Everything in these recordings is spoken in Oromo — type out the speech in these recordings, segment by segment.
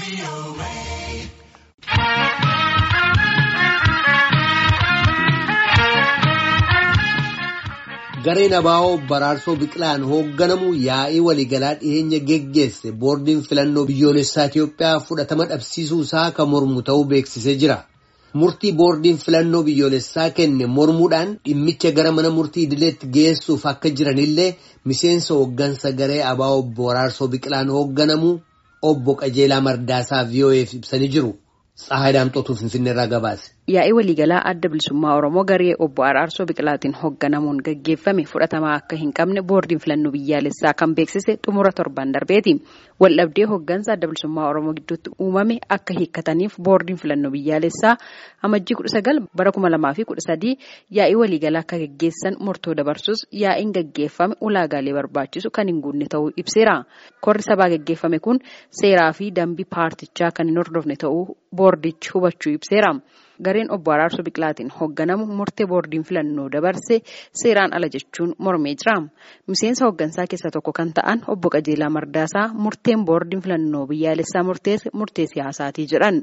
Gareen Abaa'oo Baraarsoo Biqilaan hoogganamu yaa'ii waliigalaa dhiyeenya geggeesse boordiin filannoo biyyoolessaa Itiyoophiyaa fudhatama dhabsiisuu isaa kan mormu ta'uu beeksisee jira. Murtii boordiin filannoo biyyoolessaa kenne mormuudhaan dhimmicha gara mana murtii idileetti geessuuf akka jiranillee miseensa hooggansa garee Abaa'oo Baraarsoo Biqilaan hoogganamu obbo Qajeelaa Mardaasaa VOA'f ibsanii jiru. Tsahaay Daamxootuu Finfinneerraa gabaase. Yaa'ii waliigalaa adda bilisummaa Oromoo garee obbo Araarsoo Biqilaatiin hoogganamuun gaggeeffame fudhatamaa akka hin qabne boordiin filannoo biyyaalessaa kan beeksise xumura torban darbeeti. Waldhabdee hooggansa adda bilisummaa Oromoo gidduutti uumame akka hiikkataniif boordiin filannoo biyyaalessaa amajjii kudha sagal bara kuma lamaa fi kudha sadii yaa'ii waliigalaa akka gaggeessan murtoo dabarsus yaa'iin gaggeeffame ulaagaalee barbaachisu kan hin guunne ta'uu ibseera. Korri sabaa gaggeeffame kun seeraa fi dambii paartichaa kan hin hordofne ta'uu boordichi hubachuu ibseera. Gareen obbo Araarsoo Biqilaatiin hoogganamu murtee boordiin filannoo dabarse seeraan ala jechuun mormee jira. Miseensa hooggansaa keessaa tokko kan ta'an obbo Qajeelaa Mardaasaa murteen boordiin filannoo biyyaalessaa murteesse murtee siyaasaatii jedhan.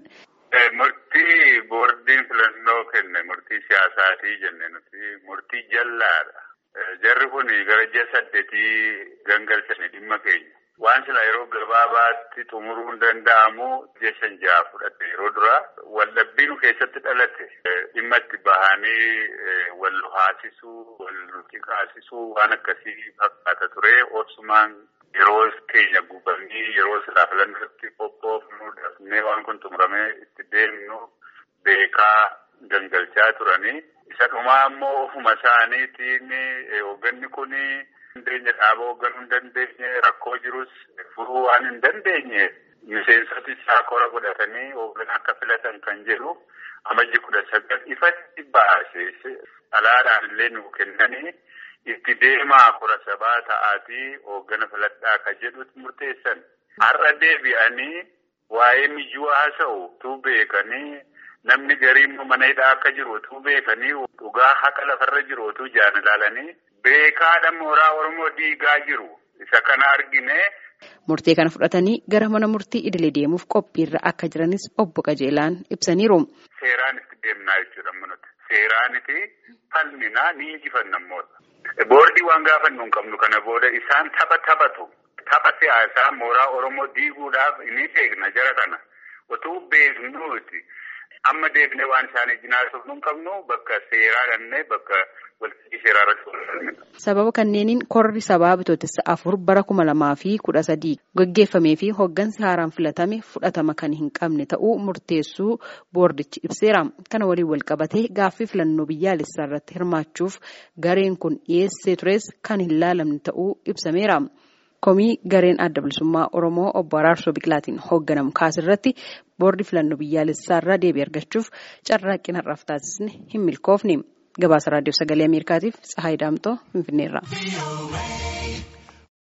Murtii boordiin filannoo kenne murtii siyaasaatii jenne nuti murtii jallaadha. Jarri kun gara ji'a saddeetii gangalchanii dhimma keenya. Waan sila yeroo gabaabaatti xumuruu hin danda'amu ji'a shan ja'a fudhate yeroo dura waldhabbii nu keessatti dhalate dhimma itti bahanii wal haasisuu wal xiqqaasisuu waan akkasii fakkaata ture obsumaan yeroo keenya gubanii yeroo silaa filannootti qophoofnu dafnee waan kun xumuramee itti deemnu beekaa gangalchaa turanii isa dhumaa immoo ofuma isaaniitiin hoogganni kunii. dandeenya dhaaba hoogganuu hin dandeenye rakkoo jirus furuu waan hin dandeenye miseensoti isaa kora godhatanii hoogganaa akka filatan kan jedhu amajji kudha sagal ifatti baasee alaadhaan illee nu kennanii itti deemaa kora sabaa ta'aatii hooggana filadhaa kan jedhutti murteessan har'a deebi'anii waa'ee miyyuu haasa'u tuu beekanii namni garii immoo mana hidhaa akka jiru tuu beekanii dhugaa haqa lafarra jiru tuu jaan ilaalanii. Beekaadha mooraa Oromoo diigaa jiru isa kana argine. Murtee kana fudhatanii gara mana murtii idilee deemuuf qophiirra akka jiranis obbo Qajeelaan ibsaniiru. Seeraan itti deemnaa jechuudha nuti. Seeraaniti falminaa ni injifanna moota. Boordii waan gaafannu hin qabnu kana booda isaan tapha taphatu. Tapha siyaasaa mooraa Oromoo diiguudhaaf ni beekna jara kana. Otuu beeknuuti. Amma deebinee waan isaanii jinaasuuf nu hin qabnu bakka seeraa dhannee bakka. Sababa kanneeniin korri sabaa bitootessa afur bara kuma lamaa fi kudha sadii gaggeeffamee fi hooggansi haaraan filatame fudhatama kan hin qabne ta'uu murteessuu boordichi ibseera. Kana waliin wal qabatee gaaffii filannoo biyyaalessaa irratti hirmaachuuf gareen kun dhiyeessee tures kan hin laalamne ta'uu ibsameera. Komii gareen adda bilisummaa Oromoo obbo Araarsoo Biqilaatiin hoogganamu kaasirratti boordi filannoo biyyaalessaa irraa deebii argachuuf carraaqqii har'aaf taasisne hin milkoofne. Gabaasa raadiyoo sagalee Ameerikaatiif Tsahaay Daamtoo Finfinneerraa.